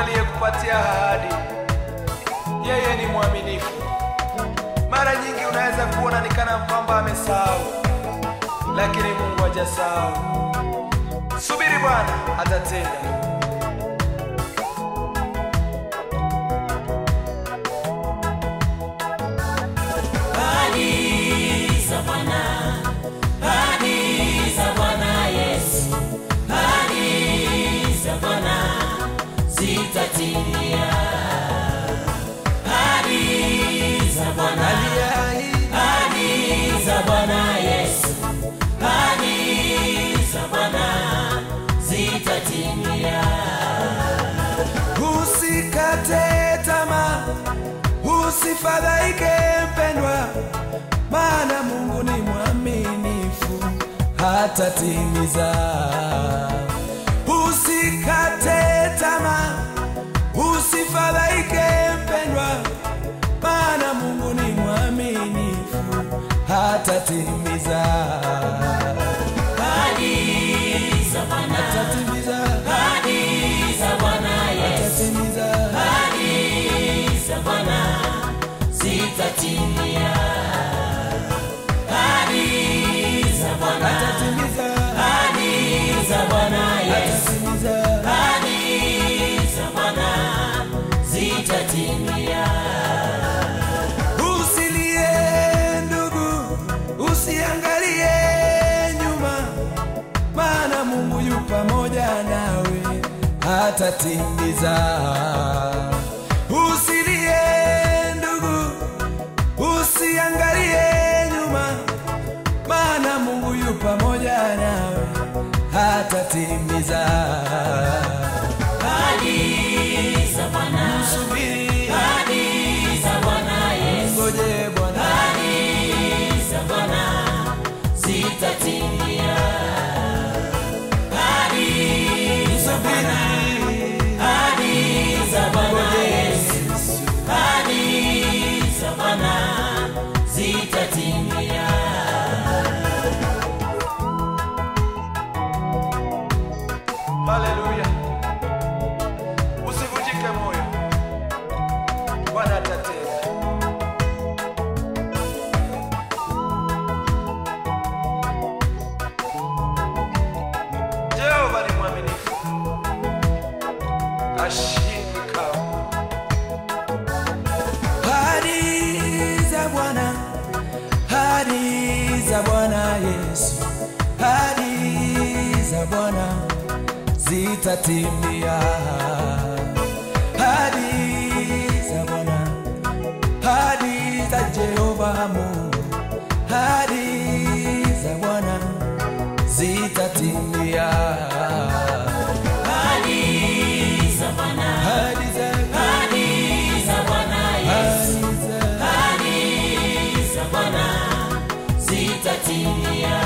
aliyekupatia ahadi, yeye ni mwaminifu. Mara nyingi unaweza kuona ni kana kwamba amesahau, lakini Mungu hajasahau. Subiri Bwana atatenda. Ahadi za Bwana, ahadi za Bwana Yesu, ahadi za Bwana zitatimia. Ahadi za Bwana, ahadi za Bwana Yesu, ahadi za Bwana zitatimia. Usikate tamaa, usifadhaike mpendwa, maana Mungu ni mwaminifu, hatatimiza. Usikate tamaa, usifadhaike mpendwa, maana Mungu ni mwaminifu, hatatimiza. Ahadi za Bwana, Hatatimiza, ahadi za Bwana Yesu. hatatimiza. Ahadi za Bwana zitatimia. Ahadi za Bwana, Hatatimiza, ahadi za Bwana Yesu. hatatimiza. Ahadi za Bwana zitatimia. Usilie ndugu, usiangalie nyuma, maana Mungu yu pamoja nawe, hatatimiza. Usilie ndugu, usiangalie nyuma, maana Mungu yu pamoja nawe, hatatimiza. Ahadi za Bwana, Subiri, ahadi za Bwana Yesu. ngoje Bwana. Ahadi za Bwana zitatimia. Ahadi za Bwana, ahadi za Bwana Yesu. Ahadi za Bwana zitatimia. Haleluya. Usivunjike moyo. Bwana atatenda. Jehova ni mwaminifu. Ashindi kamwe. Ahadi za Bwana, ahadi za Bwana Yesu, ahadi za Bwana zitatimia. Ahadi za Bwana, ahadi za Jehova Mungu, ahadi za Bwana zitatimia. Ahadi za Bwana, Ahadi za ahadi za Bwana Yesu. ahadi za Ahadi za Bwana zitatimia.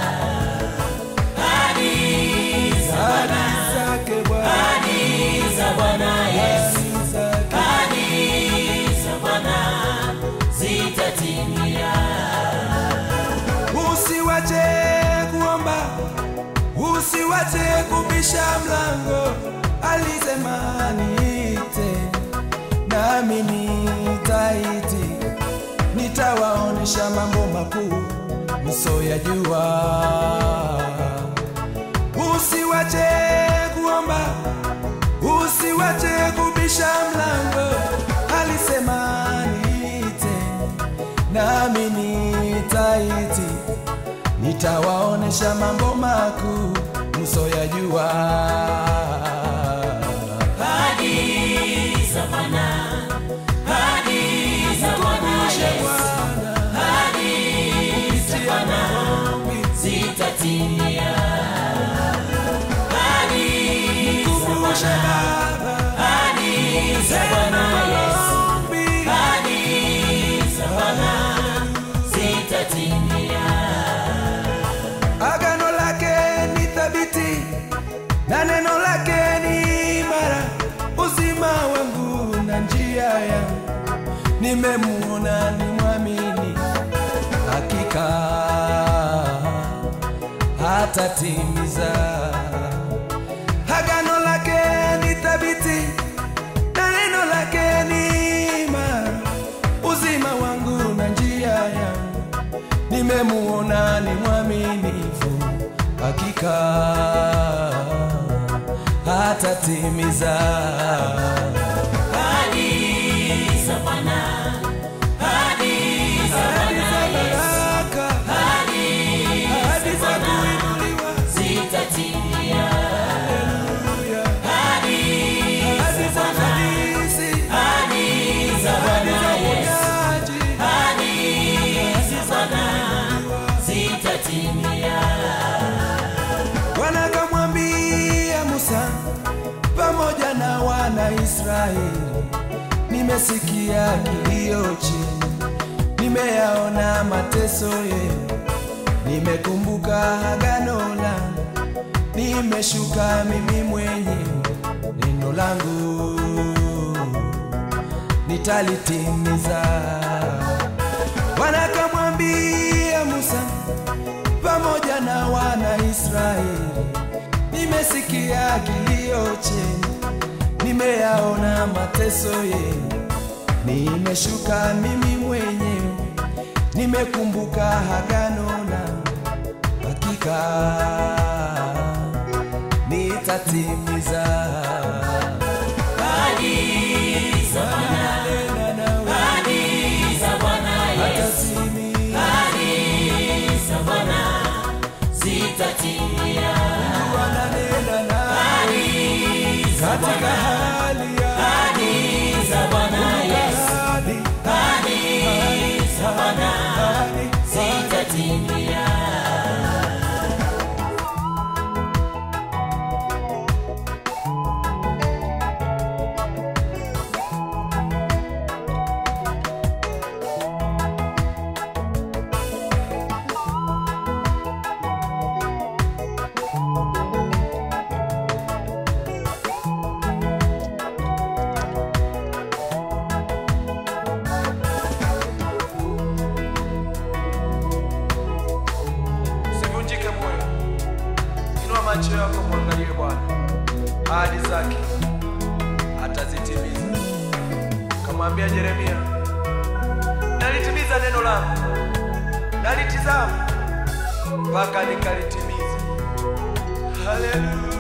Ahadi za Bwana, ahadi zake Bwana, ahadi za Bwana Yesu. ahadi zake Ahadi za Bwana zitatimia. Usiwache kuomba, usiwache kubisha mlango. Alisema niite, nami nitaiti, nitawaonesha mambo makuu msoyajua. Usiwache kuomba, usiwache kubisha mlango. Alisema niite, nami nitaiti, nitawaonesha mambo makuu msoyajua. Ahadi za Bwana, ahadi za Bwana Yesu. Ahadi za Bwana zitatimia. Ahadi za Bwana, ahadi za Bwana Yesu. Ahadi za Bwana zitatimia. Agano lake ni thabiti na neno lake ni imara, uzima wangu na njia yangu, nimemuona ni mwamini, hakika hatatimiza. Agano lake ni thabiti hakika hatatimiza Ahadi za Bwana, ahadi za Bwana Yesu, baraka ahadi za kuinuliwa zitatimia. Ahadi ahadi za ufanisi ahadi za ahadi Bwana za Yesu, uponyaji ahadi za Bwana zitatimia. Bwana akamwambia Musa pamoja na wana Israeli, nimesikia kilio chenu, nimeyaona mateso yenu, nimekumbuka agano langu, nimeshuka mimi mwenyewe, neno langu nitalitimiza. Bwana akamwambia Musa pamoja na wana Israeli, nimesikia kilio chenu, nimeyaona mateso yenu, nimeshuka mimi mwenyewe, nimekumbuka agano langu, hakika nitatimiza. Ahadi za Bwana, Nena nawe, ahadi za Bwana Yesu, atatimia. ahadi za Bwana zitatimia. Bwana nena nawe, Ahadi za katika Bwana, hali ya ahadi za Bwana Yesu, hadi ahadi za Bwana hadi zitatimia. Usivunjike moyo, inua macho yako mwangalie Bwana, ahadi zake atazitimiza. Kamwambia Yeremia, nalitimiza neno langu, nalitizama mpaka nikalitimiza. Haleluya.